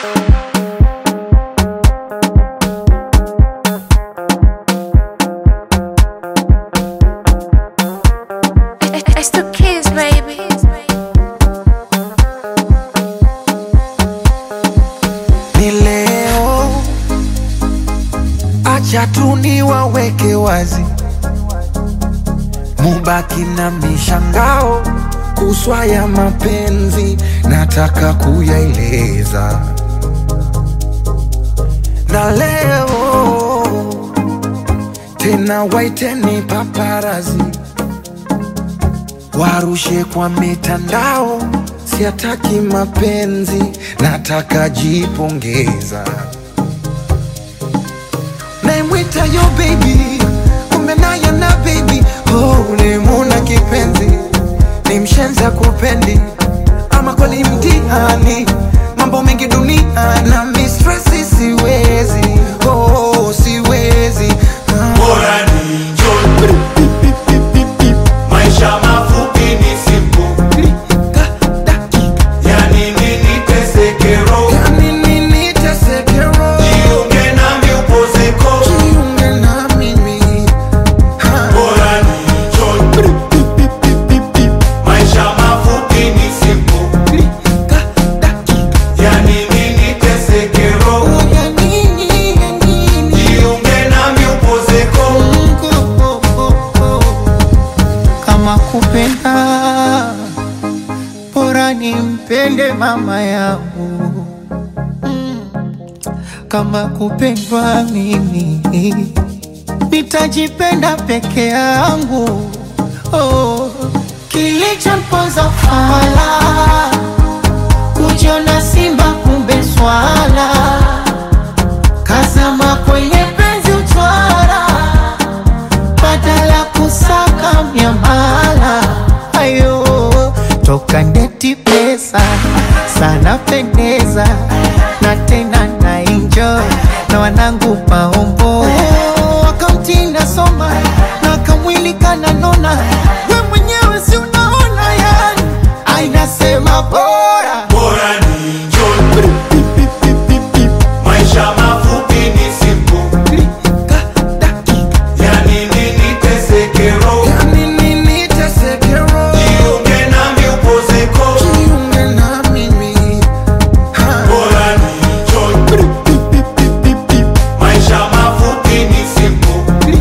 It's the kids, baby. ni leo, acha tu niwaweke wazi, mubaki na mishangao kuswa ya mapenzi, nataka kuyaeleza na leo tena, waiteni paparazi warushe kwa mitandao, siataki mapenzi, nataka jipongeza. Naimwita yo baby, kumbe naye na baby, oh, ulimuna kipenzi, ni mshenza kupendi, ama kweli mtihani, mambo mengi dunia na mistresi, siwezi oh, siwezi ah. Bora ni njoni, maisha mafupi ni simple, yani nini teseke roho, Yani nini teseke roho? jiunge nami upozeko. Jiunge na mimi. Ha. Bora ni njoni, maisha mafupi ni simple, yani nini teseke roho, Ya nini, ya nini? jiunge nami upozeko. kama kupenda bora nimpende mama yangu kama kupendwa mimi nitajipenda peke yangu oh. kilichomponza fala kujiona simba kumbe swala kazama kwenye penzi utwara badala kusaka miamala ayo toka ndeti pesa sana pendeza na tena na enjoy na wanangu maombo akaunti nasoma na kamwili kananona we mwenyewe si unaona yani ainasema bora Bora ni njoni, maisha mafupi ni simple, yani nini teseke roho, Ya nini teseke roho? jiunge nami upozeko. Jiunge na mimi. Ha. Bora ni njoni, maisha mafupi ni simple,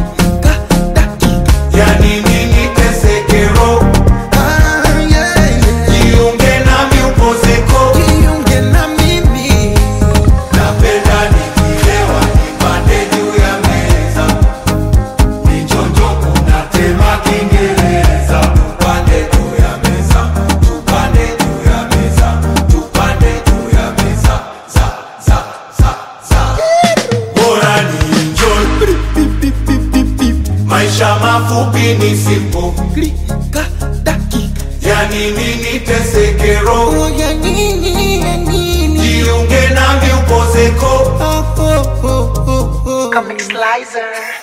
yani nini teseke roho, Ah, yeah, yeah. jiunge nami upozeko. Jiunge na mimi. Napenda nikilewa nipande juu ya meza, nichonjo kunatema Kiingereza. Tupande juu ya meza, tupande juu ya meza, tupande juu ya meza, za za za za. Bora ni enjoy, maisha mafupi ni simple, Klika, dakika. yani nini teseke roho, Oh, ya nini, ya nini? jiunge nami upozeko. Oh, oh, oh, oh, oh. Comic Slicer.